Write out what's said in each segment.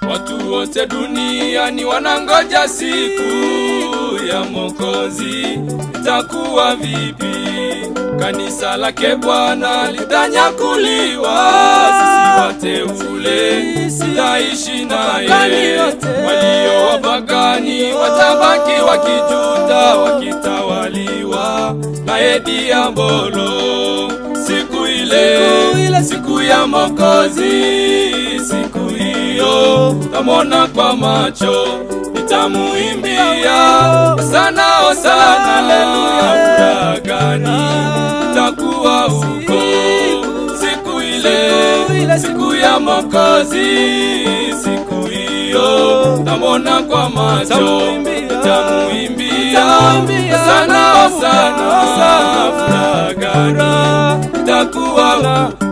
Watu wote duniani wanangoja siku ya Mwokozi, itakuwa vipi? Kanisa lake Bwana litanyakuliwa, sisi wateule tutaishi naye. Walio wapagani watabaki wakijuta, wakitawaliwa naye diabolo. Siku ile, siku ya Mwokozi, siku hiyo tamwona kwa macho, nitamuimbia sana hosana, haleluya, furaha gani itakuwa huko siku ile, siku ya Mwokozi, siku hiyo tamwona kwa macho, nitamuimbia sana hosana, furaha gani itakuwa huko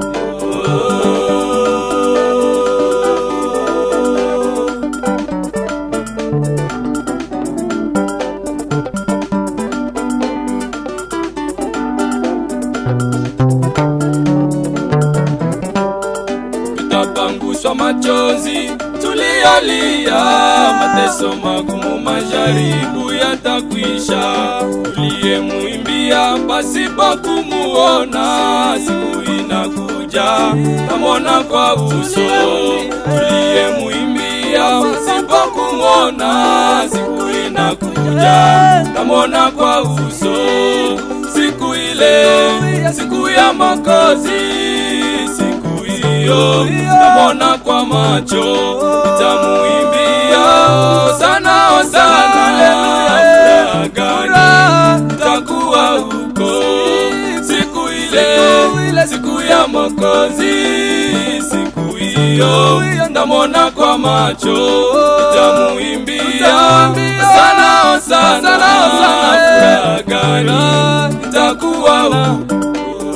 tutapanguswa machozi tulialia, mateso magumu, majaribu yatakwisha. Tuliyemwimbia pasipo kumuona, siku inakuja tamwona kwa uso. Tuliyemwimbia pasipo kumuona, siku inakuja tamwona kwa uso. Siku ile, siku ya Mwokozi, siku hiyo tamwona kwa macho, nitamuimbia sana hosana, haleluya, furaha gani itakuwa huko siku ile, siku ya Mwokozi, siku hiyo tamwona kwa macho, nitamuimbia sana hosana, furaha gani itakuwa huko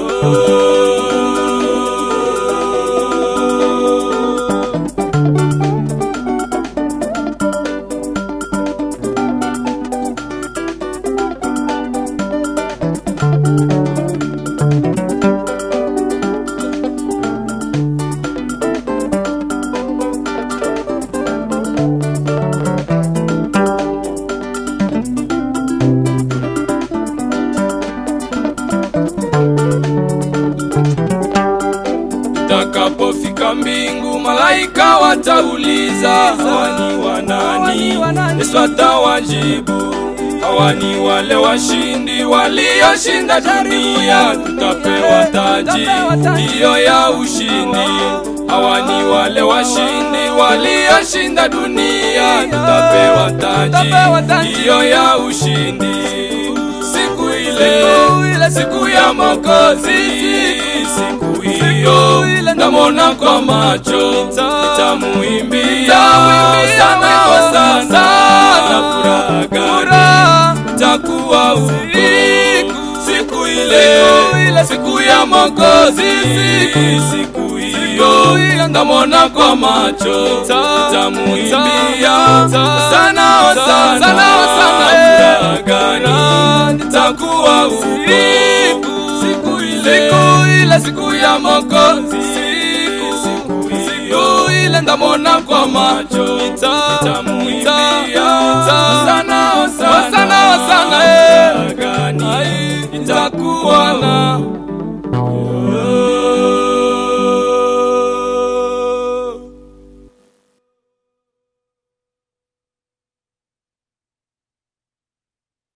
Itakapofika mbingu, malaika watauliza, hawa ni wanani? Yesu atawajibu, hawa ni wale washindi walioshinda dunia, tutapewa taji hiyo ya ushindi. Hawa ni wale washindi walioshinda dunia, tutapewa taji hiyo ya ushindi. Siku ile, siku ya Mwokozi, siku hiyo namwona kwa macho, nitamuimbia sana hosana, na furaha gani itakuwa huko siku ile, siku ya Mwokozi, siku hiyo namwona kwa macho, nitamuimbia sana hosana, furaha gani itakuwa huko siku ile, siku ya Mwokozi, siku hiyo ndamwona kwa macho, nitamuimbia sana hosana, furaha gani itakuwa na